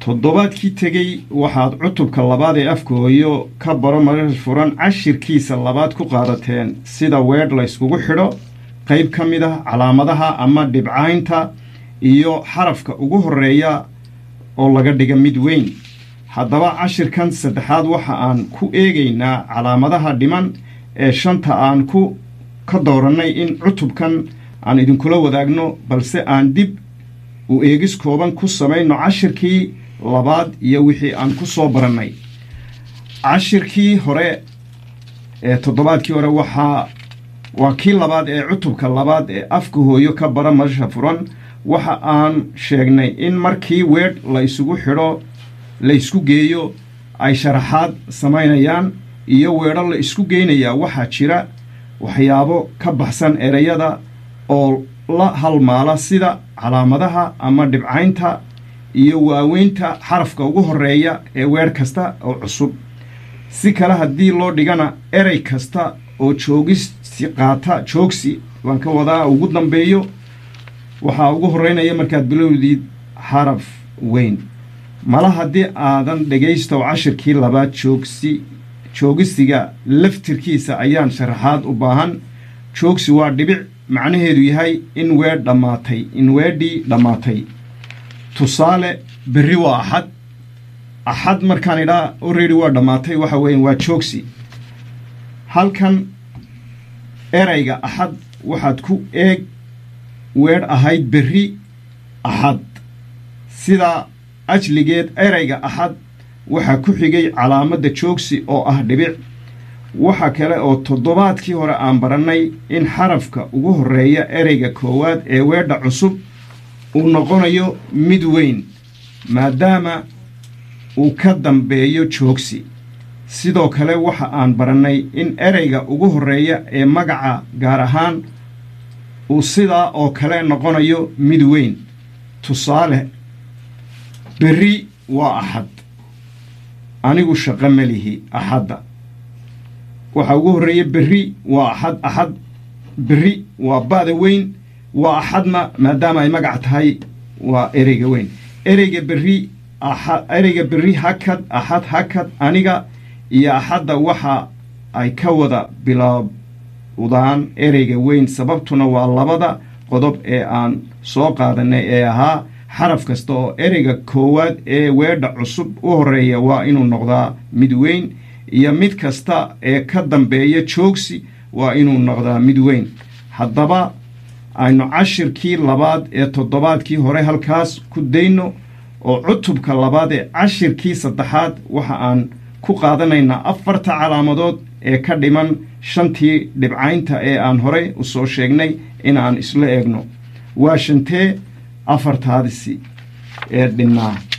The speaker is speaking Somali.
toddobaadkii tegey waxaad cutubka labaad ee afka hooyo ka baro marar furan cashirkiisa labaad ku qaadateen sida weedh layskugu xidho qayb ka mid ah calaamadaha ama dhibcaynta iyo xarafka ugu horreeya oo laga dhiga mid weyn haddaba cashirkan saddexaad waxa aan ku eegaynaa calaamadaha dhiman ee shanta aan ku ka doorannay in cutubkan aan idinkula wadaagno balse aan dib u eegis kooban ku samayno cashirkii labaad iyo wixii aan ku soo barannay cashirkii hore ee toddobaadkii hore waxaa waa kii labaad ee cutubka labaad ee afka hooyo ka bara madasha furan waxa aan sheegnay in markii weedh la isugu xidho la isku geeyo ay sharaxaad samaynayaan iyo weedho la isku geynayaa waxaa jira waxyaabo ka baxsan ereyada oo la halmaala sida calaamadaha ama dhibcaynta iyo waaweynta xarafka ugu horreeya ee weer kasta oo cusub si kale haddii loo dhigana erey kasta oo joogisi qaata joogsi baan ka wadaa ugu dambeeyo waxaa ugu horreynaya markaad bilowdid xaraf weyn mala haddii aadan dhegaystow cashirkii labaad joogsi joogisiga laftirkiisa ayaan sharaxaad u baahan joogsi waa dhibic macnaheedu yahay in weedh dhammaatay in weedhii dhammaatay tusaale berri waa axad axad markaan idhaa orredy waa dhammaatay waxa weeyan waa joogsi halkan erayga axad waxaad ku eeg weedh ahayd berri axad sidaa ajligeed erayga axad waxaa ku xigay calaamadda joogsi oo ah dhibic waxa kale oo toddobaadkii hore aan barannay in xarafka ugu horreeya ereyga koowaad ee weedha cusub uu noqonayo mid weyn maadaama uu ka dambeeyo joogsi sidoo kale waxa aan barannay in ereyga ugu horreeya ee magaca gaar ahaan uu sidaa oo kale noqonayo mid weyn tusaale berri waa axad anigu shaqo melihi axadda waxaa ugu horreeya berri waa axad axad berri waa ba'da weyn waa axadna maadaama ay magac tahay waa ereyga weyn ereyga berri axad ereyga berri hakad axad hakad aniga iyo axadda waxa ay ka wada bilaawdaan ereyga weyn sababtuna waa labada qodob ee aan soo qaadanay ee ahaa xaraf kasta oo ereyga koowaad ee weedha cusub u horreeya waa inuu noqdaa mid weyn iyo mid kasta ee ka dambeeya joogsi waa inuu noqdaa mid weyn haddaba aynu cashirkii labaad ee toddobaadkii hore halkaas ku dayno oo cutubka labaad ee cashirkii saddexaad waxa aan ku qaadanaynaa afarta calaamadood ee ka dhiman shantii dhibcaynta ee aan horey u soo sheegnay inaan isla eegno waa shantee afartaadisi ee dhinnaa